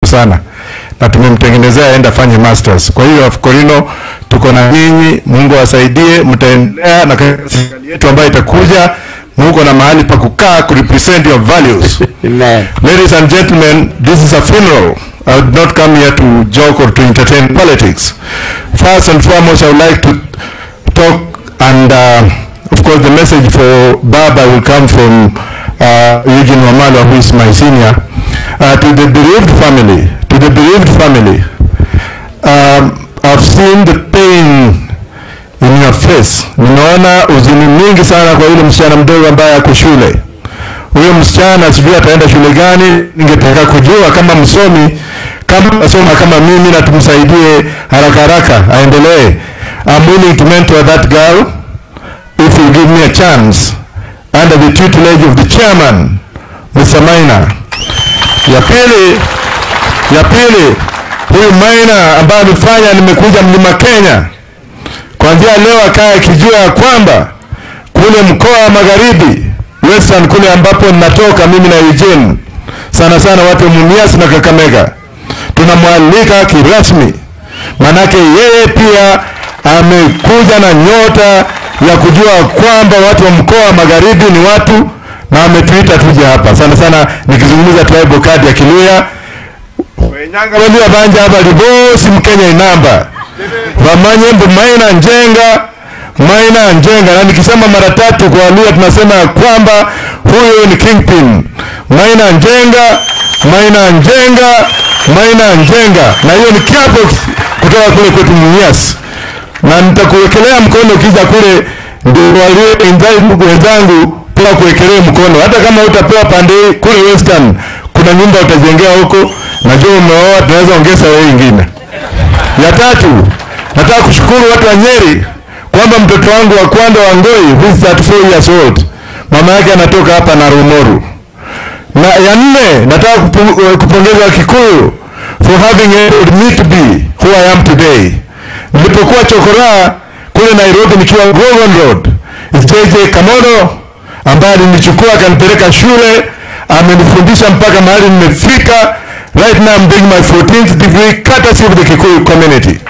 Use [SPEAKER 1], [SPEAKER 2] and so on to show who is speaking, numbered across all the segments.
[SPEAKER 1] sana na tumemtengenezea aende afanye masters. Kwa hiyo Afukorino tuko na nyinyi, Mungu awasaidie, mtaendelea na serikali yetu ambayo itakuja, muko na mahali pa kukaa ku represent your values.
[SPEAKER 2] Amen.
[SPEAKER 1] Ladies and gentlemen, this is a funeral. I would not come here to joke or to entertain politics. First and foremost, I would like to talk and uh, of course the message for Baba will come from uh, Eugene Wamalwa, who is my senior. Uh, to the bereaved family, to the bereaved family, um, I've seen the pain in your face. Nimeona huzuni mingi sana kwa yule msichana mdogo ambaye ako shule. Huyo msichana sijui ataenda shule gani. Ningetaka kujua kama msomi, kama asoma kama mimi, na tumsaidie haraka haraka aendelee. I'm willing to mentor that girl if you give me a chance under the tutelage of the chairman Mr. Maina. Ya pili, ya pili, huyu Maina ambaye amefanya nimekuja mlima Kenya kuanzia leo akae akijua ya kwamba kule mkoa wa magharibi western kule ambapo ninatoka mimi na Eugene, sana sana watu wa Mumias na Kakamega, tunamwalika kirasmi, manake yeye pia amekuja na nyota ya kujua kwamba watu wa mkoa wa magharibi ni watu na ametuita tuje hapa sana sana, nikizungumza tribal card ya Kiluya wenyanga walia banja hapa libosi mkenya inamba wamanye mbu maina njenga maina njenga, na nikisema mara tatu kwa Waluya tunasema ya kwamba huyu ni kingpin. Maina njenga, maina njenga, maina njenga, na hiyo ni kiapo kutoka kule kwetu Mumias, na nitakuwekelea mkono ukija kule, ndio walio wenzangu wenzangu pia kuwekelea mkono, hata kama utapewa pande hii kule western, kuna nyumba utajengea huko, najua umeoa, tunaweza ongeza wewe ingine. Ya tatu, nataka kushukuru watu wa Nyeri kwamba mtoto wangu wa kwanza wa Ngoi who is 34 years old, mama yake anatoka hapa na Rumoru. Na ya nne, nataka kupu- eh, kupongeza Wakikuyu for having enabled me to be who I am today. Nilipokuwa chokoraa kule Nairobi nikiwa Gogon Road, is JJ Kamodo ambaye alinichukua akanipeleka shule, amenifundisha mpaka mahali nimefika. Right now I'm doing my 14th degree courtesy of the Kikuyu community.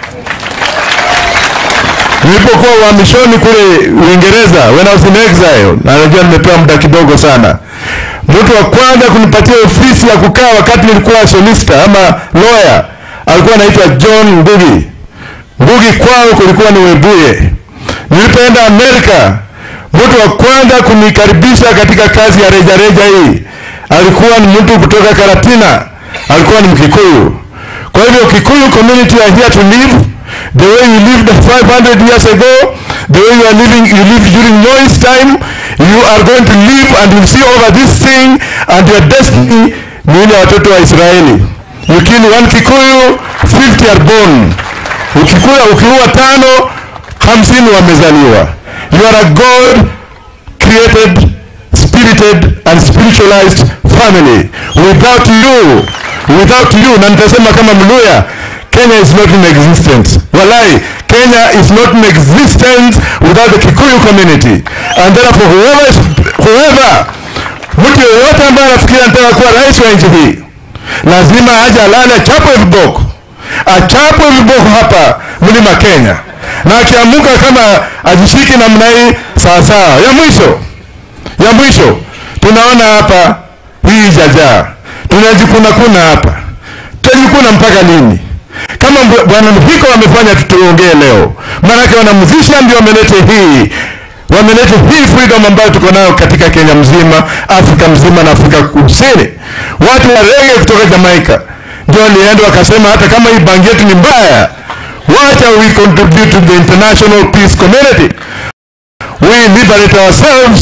[SPEAKER 1] Nilipokuwa uhamishoni kule Uingereza, when I was in exile, na najua nimepewa muda kidogo sana, mtu wa kwanza kunipatia ofisi ya kukaa wakati nilikuwa solicitor ama lawyer alikuwa anaitwa John Ngugi. Ngugi kwao kulikuwa ni Webuye. Nilipoenda Amerika, mtu wa kwanza kunikaribisha katika kazi ya rejareja hii alikuwa ni mtu kutoka Karatina, alikuwa ni Mkikuyu. Kwa hivyo Kikuyu community are here to live the way you lived 500 years ago, the way you are living, you live during Noah's time, you are going to live and will see over this thing and your destiny ni ile watoto wa Israeli. You kill one Kikuyu, 50 are born. Ukikula ukiua tano, hamsini wamezaliwa. You are a God created, spirited and spiritualized family. Without you, without you, na nitasema kama Mluya, Kenya is not in existence. Walai, Kenya is not in existence without the Kikuyu community. And therefore whoever, is, whoever mtu yeyote ambaye anafikiria anataka kuwa rais wa nchi hii lazima aje alale achapwe viboko, achapwe viboko hapa mlima Kenya, na akiamuka kama ajishiki namna hii sawasawa. Ya mwisho ya mwisho tunaona hapa hii jajaa tunajikuna kuna hapa, tutajikuna mpaka lini? Kama mbw- bwana Mhiko wamefanya tutuongee leo, maanake wanamuzisha ndio wamelete hii wameleta hii freedom ambayo tuko nayo katika Kenya mzima, Afrika mzima na Afrika Kusini. Watu wa rege kutoka Jamaica ndio walienda wakasema, hata kama hii bangi yetu ni mbaya, wacha we contribute to the international peace community, we liberate ourselves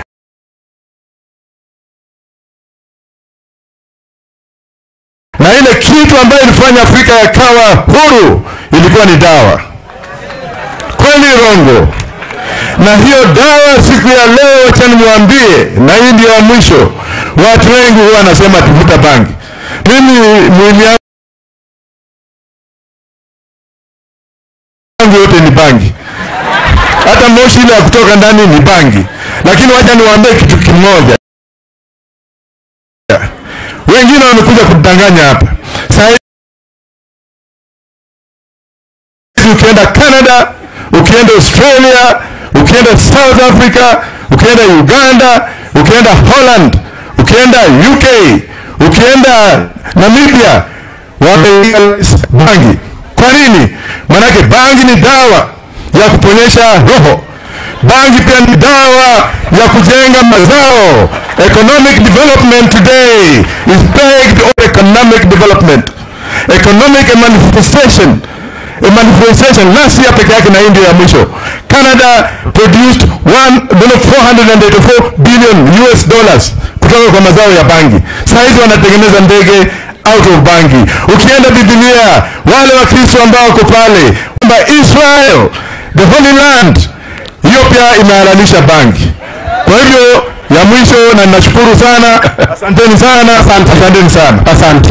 [SPEAKER 1] na ile kitu ambayo ilifanya Afrika yakawa huru ilikuwa ni dawa. Kweli rongo? Na hiyo dawa siku ya leo, wacha nimwambie, na hii ndio ya mwisho. Watu wengi huwa wanasema tuvuta bangi. Mimi mwili yangu yote ni bangi, hata moshi ile ya kutoka ndani ni bangi. Lakini wacha niwaambie kitu kimoja, wengine wamekuja kudanganya hapa. Saa ukienda Canada, ukienda Australia, ukienda South Africa, ukienda Uganda, ukienda Holland, ukienda UK, ukienda Namibia, wamelegalize bangi. Kwa nini? Maanake bangi ni dawa ya kuponyesha roho. Bangi pia ni dawa ya kujenga mazao. Economic development today is pegged on economic development. Economic manifestation a manifestation last year peke yake na India ya mwisho. Canada produced 1 484 billion US dollars kutoka kwa mazao ya bangi. Saa hizi wanatengeneza ndege out of bangi. Ukienda Biblia, wale Wakristo ambao wako pale kwamba Israel the holy land, hiyo pia imehalalisha bangi. Kwa hivyo ya mwisho, na ninashukuru sana, asanteni sana, asanteni sana,
[SPEAKER 2] Asante.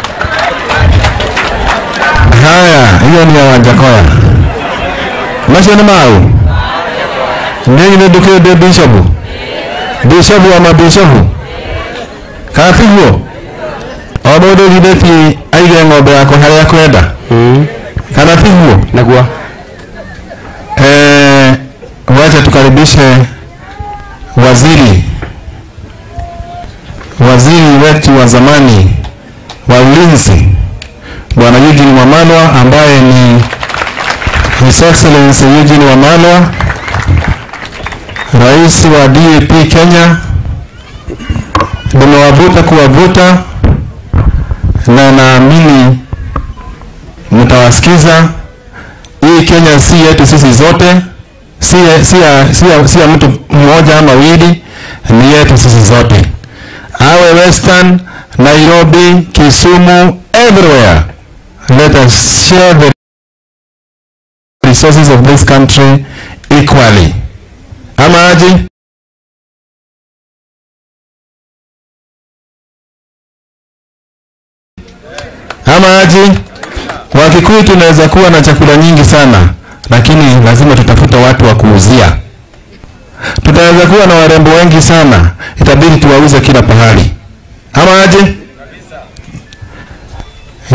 [SPEAKER 1] Haya, hiyo ni ya Wanjakoya. Macio nĩ mau nĩ nyinĩ ndũkĩndĩ bishopu bishopu wa mabishopu kana tiguo o mũndũ githĩti aige ng'ombe yake harĩa kwenda kana tiguo
[SPEAKER 2] Naguo.
[SPEAKER 1] Eh, wacha tukaribishe waziri waziri wetu wa zamani wa ulinzi bwana Eugene Wamalwa ambaye ni His Excellency Eugene Wamalwa rais wa DAP Kenya nimewavuta kuwavuta na naamini mtawasikiza hii Kenya si yetu sisi zote, si ya, si ya, si ya, si ya mtu mmoja ama wawili, ni yetu sisi zote, awe Western, Nairobi, Kisumu, everywhere. Let us share the resources of this country equally. Ama aje? Ama aje? Wakikuyu tunaweza kuwa na chakula nyingi sana, lakini lazima tutafute watu wa kuuzia. Tutaweza kuwa na warembo wengi sana, itabidi tuwauze kila pahali. Ama aje?